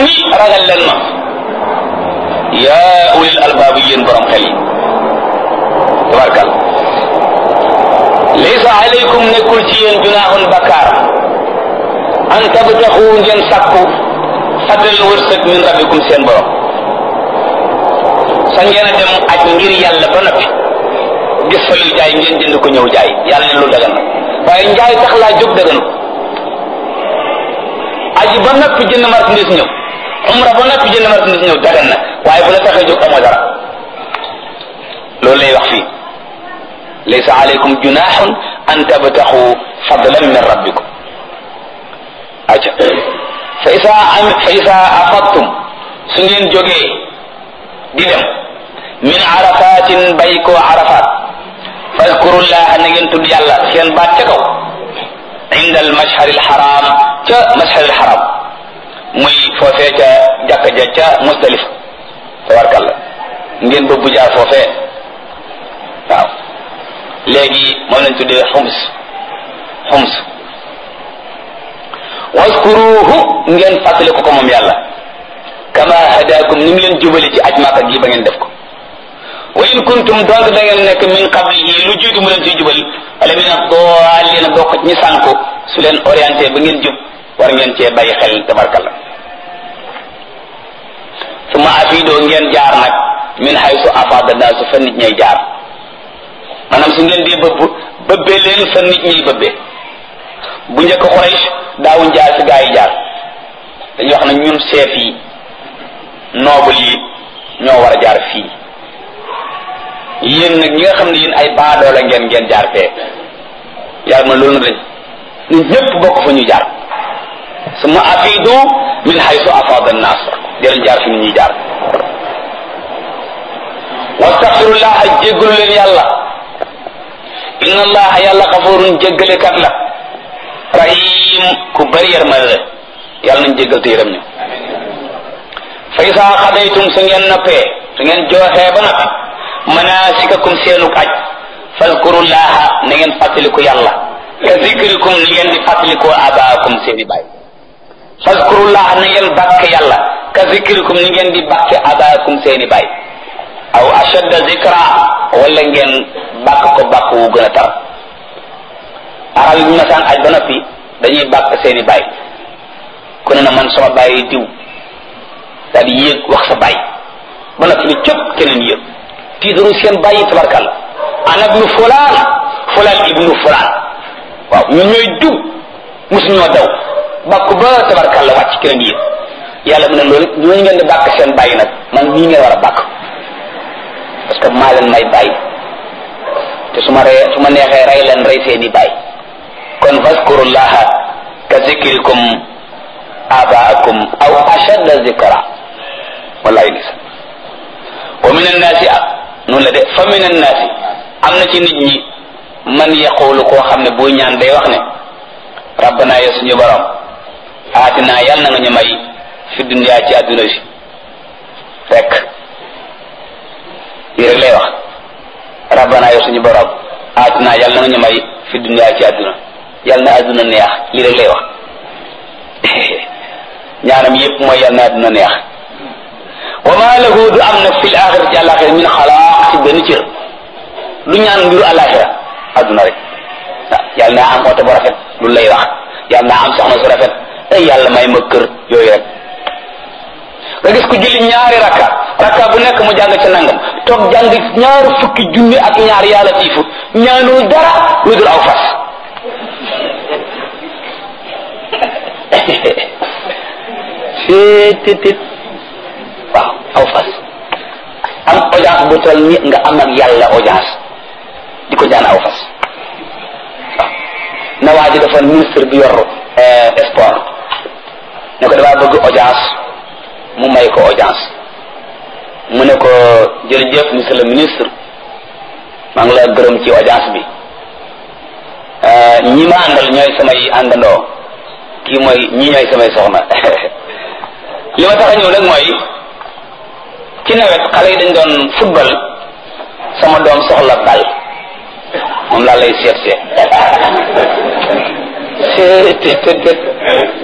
ni ragal leen ma yaa ulil albaab yéen borom xel yi tabarkal laysa alaykum nekkul ci yéen junaahun bakkaar an tabtaxu ngeen sàkku fadlan wërsëg min rabbikum seen borom sa ngeen a dem aj ngir yàlla ba noppi gis fa luy jaay ngeen jënd ko ñëw jaay yàlla ne lu dagan na waaye njaay tax laa jóg daganu aji ba noppi jënd marchandise ñëw umra ba noppi jënd marchandise ñëw dagan na waaye bu la taxee jóg amoo dara loolu lay wax fii laysa alaykum junahun an tabtaxu fadlan min rabbikum aca fa isa am fa isa afadtum su ngeen jógee di dem min arafatin bay koo arafat fadkurullaha na ngeen tudd yàlla seen baat ca kaw inda al mashhar al haram ca mashhar al haram muy foofee ca jàkka ja ca musdalifa tabarkalla ngeen bëgg jaar foofee waaw léegi moom lañ tuddee xums xums waskuruhu ngeen fàttali ko ko moom yàlla kama hadakum ni mu leen jubali ci aj Makka gi ba ngeen def ko wa in kuntum donc da ngeen nekk min qablihi lu jiitu mu leen ciy jubal wala min ad-dallin bokk ci ñi sànku su leen orienté ba ngeen jub war ngeen cee bàyyi xel tabarkalla suma afidoo ngeen jaar nag min haythu afada naasu fa nit ñay jaar maanaam su ngeen di bëbb bëbbee leen fa nit ñiy bëbbee bu njëkk Quraysh daawuñ jaar fi gaa yi jaar dañuy wax ne ñun chef yi noble yi ñoo war a jaar fii yéen nag ñi nga xam ne yéen ay baadoola ngeen ngeen jaar fee yàlla ma loolu na dañ nit ñëpp bokk fa ñu jaar suma afidu min haythu afada an-nas di leen jaar fi nit ñuy jaar wastaxfirullah jéggalu leen yàlla inna allaha yàlla xafurun jéggalekat la rahim ku bari yërmande la yàlla nañ jéggal te yërëm ñu fa isa xadaytum su ngeen noppee su ngeen jooxee ba noppi manasikakum seenu aj fazkurullaha na ngeen fàttaliku yàlla ka zikrikum ni ngeen di fàttaliku abaakum seeni baay fazkurullaha na ngeen bàkk yàlla ka zikrikum ni ngeen di bàkk abaakum seeni baay aw ashadda zikra wala ngeen bàkk ko bàkk wu gën a tar arab yi bu masaan aj ba noppi dañuy bàkk seeni baay ku ne na man sama baay diw daal di yéeg wax sa baay ba noppi ni cëpp keneen yéeg tiitaru seen baay yi tabarkalla ana ibnu fulaan fulaan ibnu fulaan waaw ñun ñooy diw mosu ñoo daw bàkk ba tabarkalla wàcc keneen yéeg yàlla mu ne loolu ñooñu ngeen di bàkk seen baay nag man nii ngeen war a bàkk parce que maa leen may baay te su ma ree su ma neexee rey leen rey seeni baay kon fazkurullaha ka zikrikum abaakum aw ashadda zikra wallahi gis wa min annaasi ah noonu la de fa min annaasi am na ci nit ñi man yaqulu koo xam ne buy ñaan day wax ne rabbana ya suñu borom aatina yàlla na nga ñu may fi dunya ci àdduna si rek lii rek lay wax rabbana ya suñu borom aatina yàlla na nga ñu may fi dunya ci àdduna yàlla na àdduna neex lii rek lay wax ñaanam yépp mooy yàlla na àdduna neex wa ma lahu du am nag fil axira ci àlaxira min xalaaq ci benn cër du ñaan mbiru àlaxira àdduna rek waaw yàlla naa am oto bu rafet lu lay wax yàlla naa am soxna su rafet ay yàlla may ma kër yooyu rek nga gis ku julli ñaari rakka rakka bu nekk mu jàng ca nangam toog jàng ñaari fukki junni ak ñaar yàlla tiifu ñaanul dara lu dul aw fas seetetet waaw aw fas am audience bu toll ni nga am ak yàlla audience di ko jaan aw fas waaw na waa ji dafa ministre bi yor sport ne ko damaa bëgg audience mu may ko audience mu ne ko jërëjëf monsieur le ministre maa ngi la gërëm ci audience bi ñi ma àndal ñooy samay àndandoo kii mooy ñi ñooy samay soxna li ma tax a ñëw nag mooy ci nawet xale yi dañ doon football sama doom soxla bal moom laa lay seet seet seet seet